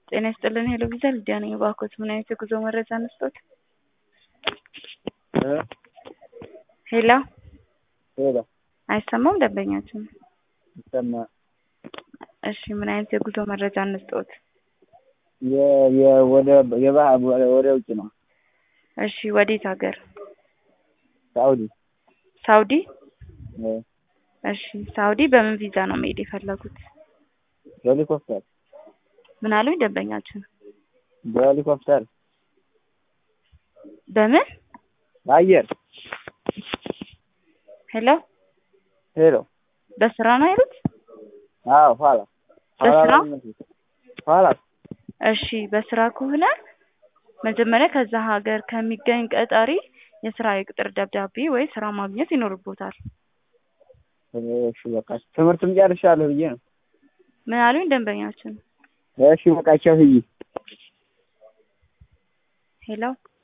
ጤና ይስጥልን ሄሎ ቪዛ ልዲያ ነኝ። እባክዎት ምን አይነት የጉዞ መረጃ እንስጦት? ሄሎ ሄሎ አይሰማም ደንበኛችን። ይሰማ እሺ ምን አይነት የጉዞ መረጃ እንስጦት? የ- የ- ወደ የባህ- ወደ ውጭ ነው እሺ ወዴት ሀገር? ሳኡዲ ሳውዲ? እ፣ እሺ ሳውዲ በምን ቪዛ ነው መሄድ የፈለጉት? በሄሊኮፕተር ምን አሉኝ ደንበኛችን? በሄሊኮፕተር በምን? በአየር ሄሎ ሄሎ በስራ ነው ያሉት? አዎ ኋላ ኋላ በስራ? ነው የሚመስለው። ኋላ እሺ በስራ ከሆነ መጀመሪያ ከዛ ሀገር ከሚገኝ ቀጣሪ የስራ የቅጥር ደብዳቤ ወይ ስራ ማግኘት ይኖርቦታል። እሺ በቃ ትምህርትም ጨርሻለሁ ብዬ ነው። ምን አሉኝ ደንበኛችን? እሺ በቃ ቻው ብዬ ሄሎ